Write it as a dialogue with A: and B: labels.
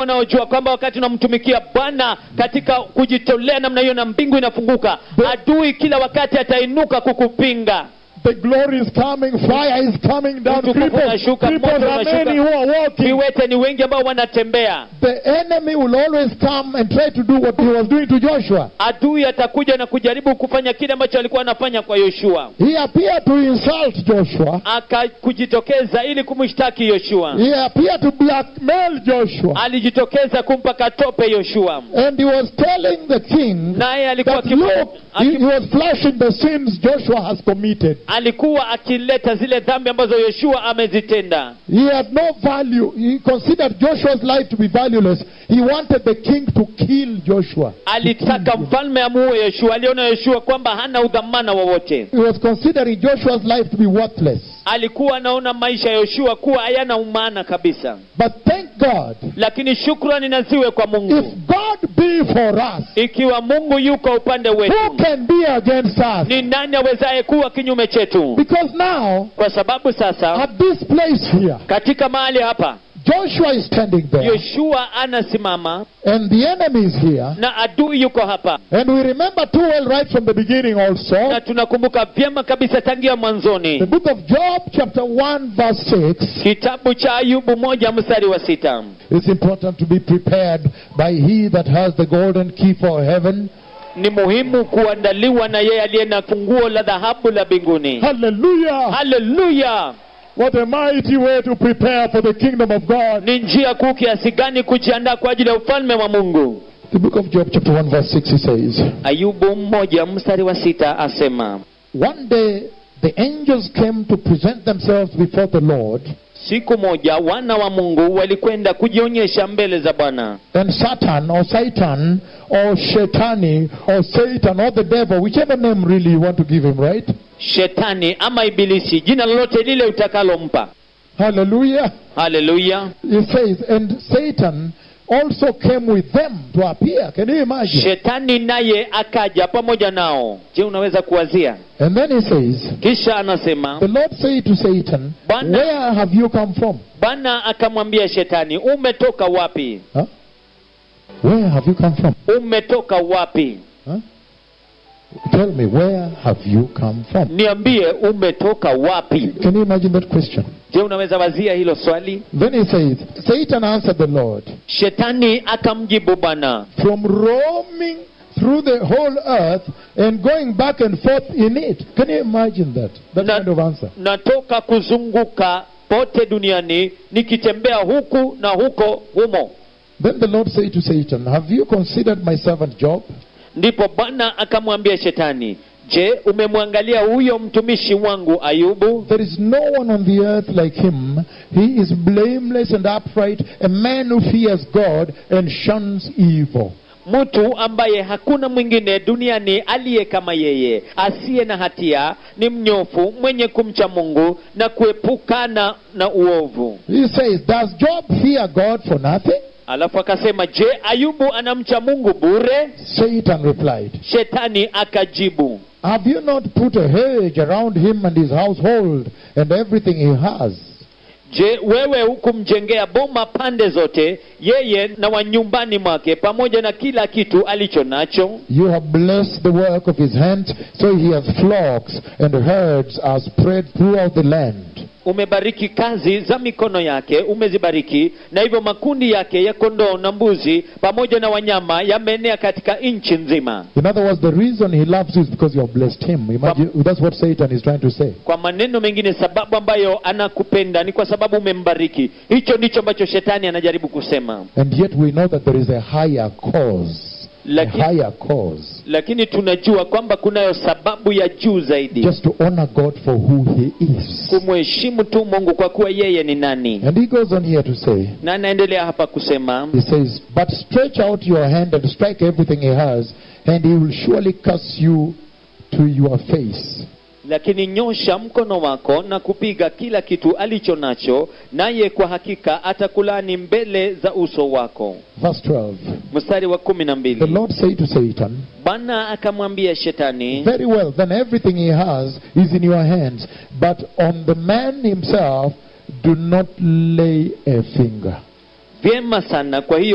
A: wanaojua kwamba wakati unamtumikia bwana katika kujitolea namna hiyo na mbingu inafunguka adui kila wakati atainuka kukupinga
B: The glory is coming, fire is coming down.
A: Utukufu
B: Cripples,
A: unashuka,
B: cripples
A: moto
B: are
A: unashuka.
B: many who are walking.
A: viwete ni wengi ambao wanatembea
B: The enemy will always come and try to do what he was doing to Joshua.
A: adui atakuja na kujaribu kufanya kile ambacho alikuwa anafanya kwa yoshua
B: He appeared to insult Joshua.
A: akakujitokeza ili kumshtaki yoshua
B: He appeared to blackmail Joshua.
A: alijitokeza kumpa katope yoshua
B: And he was telling the king
A: naye alikuwa
B: that
A: akifu-
B: look, he,
A: aki-
B: he was flashing the sins Joshua has committed.
A: alikuwa akileta zile dhambi ambazo yoshua amezitenda
B: He had no value. He considered Joshua's life to be valueless. He wanted the king to kill Joshua.
A: alitaka mfalme amuue yoshua aliona yoshua kwamba hana udhamana wowote
B: He was considering Joshua's life to be worthless.
A: alikuwa anaona maisha ya yoshua kuwa hayana umaana kabisa
B: But thank God,
A: lakini shukrani na ziwe kwa
B: if
A: mungu
B: God be for us,
A: ikiwa mungu yuko upande
B: who
A: wetu
B: can be against us?
A: ni nani awezaye kuwa kinyume chetu
B: Because now,
A: kwa sababu sasa
B: at this place here,
A: katika mahali hapa
B: Joshua is standing there,
A: yoshua anasimama
B: and the enemy is here.
A: na adui yuko hapa
B: And we remember too well right from the beginning also,
A: na tunakumbuka vyema kabisa tangia
B: the
A: mwanzoni
B: book of Job, chapter 1, verse 6.
A: kitabu cha ayubu moja mstari wa sita
B: It's important to be prepared by he that has the golden key for heaven.
A: ni muhimu kuandaliwa na yeye aliye na funguo la dhahabu la mbinguni
B: Hallelujah!
A: haleluya
B: What a mighty way to prepare for the kingdom of God.
A: ni njia kuu kiasi gani kujiandaa kwa ajili ya ufalme wa mungu
B: The book of Job, chapter 1, verse 6, he says,
A: ayubu mmoja mstari wa sita asema
B: One day the angels came to present themselves before the Lord,
A: siku moja wana wa mungu walikwenda kujionyesha mbele za bwana
B: and Satan or Satan or Shetani or Satan or the devil, whichever name really you want to give him, right?
A: shetani ama ibilisi jina lolote lile utakalompa
B: Hallelujah.
A: haleluya
B: He says, and Satan also came with them to appear. Can you imagine?
A: shetani naye akaja pamoja nao je unaweza kuwazia
B: And then he says,
A: kisha anasema
B: The Lord said to Satan,
A: Bwana-
B: Where have you come from?
A: bwana akamwambia shetani umetoka wapi
B: Huh? Where have you come from?
A: umetoka wapi
B: Huh? Tell me, where have you come from?
A: niambie umetoka wapi
B: Can you imagine that question?
A: je unaweza wazia hilo swali
B: Then he says, Satan answered the Lord,
A: shetani akamjibu bwana
B: From roaming through the whole earth and going back and forth in it. Can you imagine that? That
A: Na-
B: kind of answer.
A: natoka kuzunguka pote duniani nikitembea huku na huko humo
B: Then the Lord said to Satan, Have you considered my servant Job?
A: ndipo bwana akamwambia shetani je umemwangalia huyo mtumishi wangu ayubu
B: There is no one on the earth like him. He is blameless and upright, a man who fears God and shuns evil.
A: mtu ambaye hakuna mwingine duniani aliye kama yeye asiye na hatia ni mnyofu mwenye kumcha mungu na kuepukana na uovu
B: He says, Does Job fear God for nothing?
A: alafu akasema je ayubu anamcha mungu bure
B: Satan replied,
A: shetani akajibu
B: Have you not put a hedge around him and his household and everything he has?
A: je wewe hukumjengea boma pande zote yeye na wa nyumbani mwake pamoja na kila kitu alicho nacho
B: You have blessed the work of his hands, so he has flocks and herds are spread throughout the land.
A: umebariki kazi za mikono yake umezibariki na hivyo makundi yake ya kondoo na mbuzi pamoja na wanyama yameenea katika nchi nzima
B: In other words, the reason he loves you is because you have blessed him. Imagine, that's what Satan is trying to say.
A: kwa maneno mengine sababu ambayo anakupenda ni kwa sababu umembariki hicho ndicho ambacho shetani anajaribu kusema
B: And yet we know that there is a higher cause. A
A: lakini,
B: higher cause.
A: lakini tunajua kwamba kunayo sababu ya juu zaidi
B: Just to honor God for who he is.
A: kumheshimu tu mungu kwa kuwa yeye ni nani
B: And he goes on here to say,
A: na anaendelea hapa kusema
B: he says, But stretch out your hand and strike everything he has, and he will surely curse you to your face.
A: lakini nyosha mkono wako na kupiga kila kitu alicho nacho naye kwa hakika atakulani mbele za uso wako
B: Verse 12.
A: mstari wa kumi na
B: The
A: mbili
B: Lord said to Satan,
A: bwana akamwambia shetani
B: Very well, then everything he has is in your hands, but on the man himself do not lay a finger.
A: vyema sana kwa hiyo